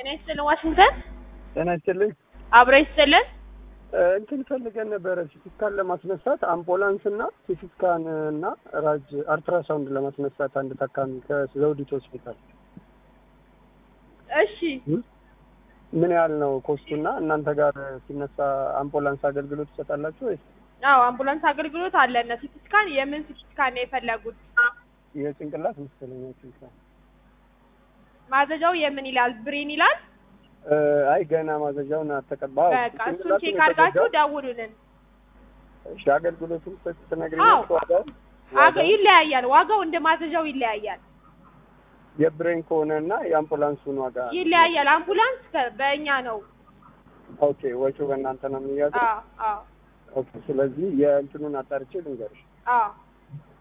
ጤና ይስጥልን ዋሽንግተን ጤና ይስጥልኝ። አብሮ ይስጥልን። እንትን ፈልገን ነበረ ሲቲስካን ለማስነሳት አምቡላንስ እና ሲቲስካን እና ራጅ አልትራሳውንድ ለማስነሳት አንድ ታካሚ ከዘውዲት ሆስፒታል እሺ ምን ያህል ነው ኮስቱና እናንተ ጋር ሲነሳ አምቡላንስ አገልግሎት ትሰጣላችሁ ወይስ አዎ አምቡላንስ አገልግሎት አለን። ሲቲ ስካን የምን ሲቲ ስካን ነው የፈለጉት? የጭንቅላት መሰለኝ ጭንቅላት ማዘዣው የምን ይላል? ብሬን ይላል። እ፣ አይ ገና ማዘዣውን አተቀባ በቃ እሱን ቼክ አድርጋችሁ ደውሉልን። እሺ አገልግሎቱን አዎ። ትነግሪኛለሽ ዋጋውን አገ ይለያያል። ዋጋው እንደ ማዘዣው ይለያያል የብሬን ከሆነ እና የአምቡላንሱን ዋጋ ይለያያል። አምቡላንስ ከ- በእኛ ነው። ኦኬ ወጪው በእናንተ ነው የሚያዘው አዎ አዎ ኦኬ ስለዚህ የእንትኑን አጣርቼ ልንገርሽ አዎ